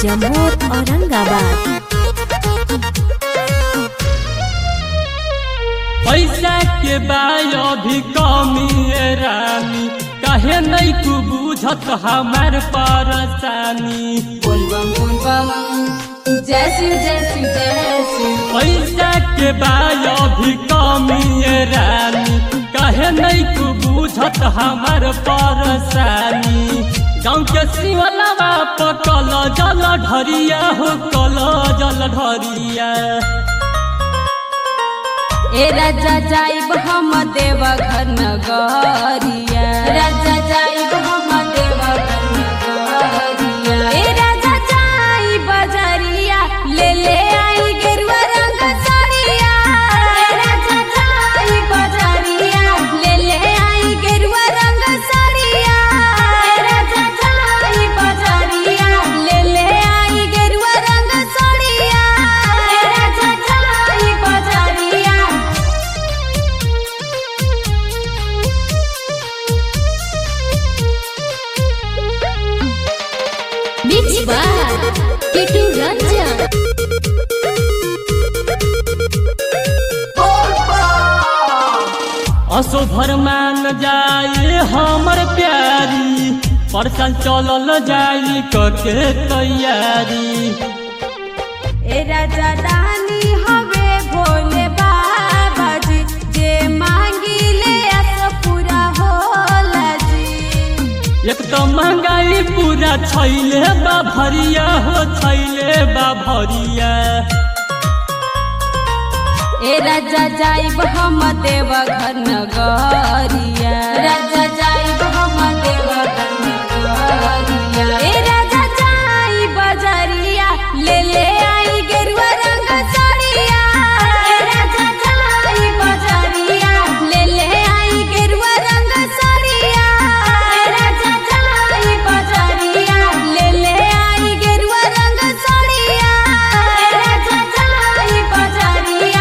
जम्मू औरंगाबाद पैसा के बायो भी कमी है रानी कहे नहीं तू बुझत हमार परेशानी बोलबम बोलबम जय शिव जय शिव जय शिव पैसा के बायो भी कमी है रानी कहे नहीं तू बुझत हमार परेशानी गाँव के शिवलवा पकल जल ढरिया हो कल जल ढरिया ए राजा जाइब हम देवघर नगरिया राजा जाइब हम देवघर नगरिया ए राजा जाई बजरिया ले ले आई गेरुआ रंग साड़िया ए राजा जाई बजरिया ले ले आई गेरुआ रंग साड़िया ए राजा जाई बजरिया ले ले आई गेरुआ रंग साड़िया ए राजा जाई बजरिया मिक्स बाय किटू रंजन असो भर मान जाए हमर प्यारी परसन चलल जाई कके तैयारी ए राजा रानी हवे भोले बाबा जी जे मांगी ले अस पूरा होला जी एक तो महंगाई पूरा छैले बा भरिया हो छैले बा भरिया ए राजा जाइब हम देवघर नगरिया राजा जाइब हम देवघर नगरिया ए राजा जाई बजरिया ले ले आई गेरुआ रंग साड़िया ए राजा जाई बजरिया ले ले आई गेरुआ रंग साड़िया ए राजा जाई बजरिया ले ले आई गेरुआ रंग साड़िया ए राजा जाई बजरिया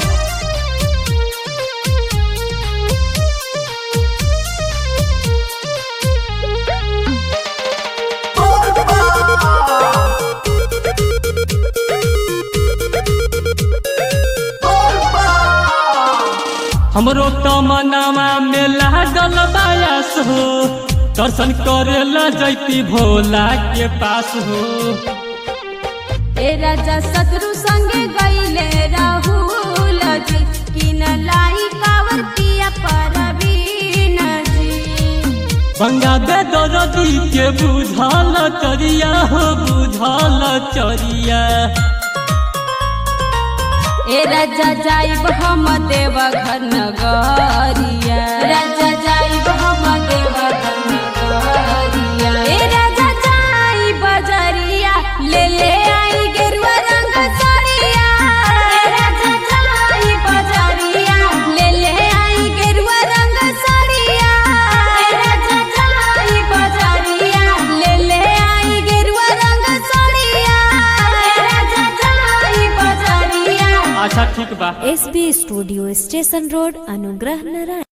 हमरो तमनामा में लागल बायास हो दर्शन करेला जैती भोला के पास हो ए राजा शत्रु संगे गईले राहुल जी किन लाई कावर पिया परवीन जी गंगा दे दरदी के बुझल चरिया हो बुझल चरिया ए राजा जाइब हम देवघर नगरिया राजा जाइब हम देवघर नगरिया ए राजा जाई बजरिया ले ले आई गेरुआ रंग साड़िया ए राजा जाई बजरिया ले ले आई गेरुआ रंग साड़िया ए राजा जाई बजरिया ले ले आई गेरुआ रंग साड़िया ए राजा जाई बजरिया अच्छा ठीक बा S B studio station road Anugrah Narayan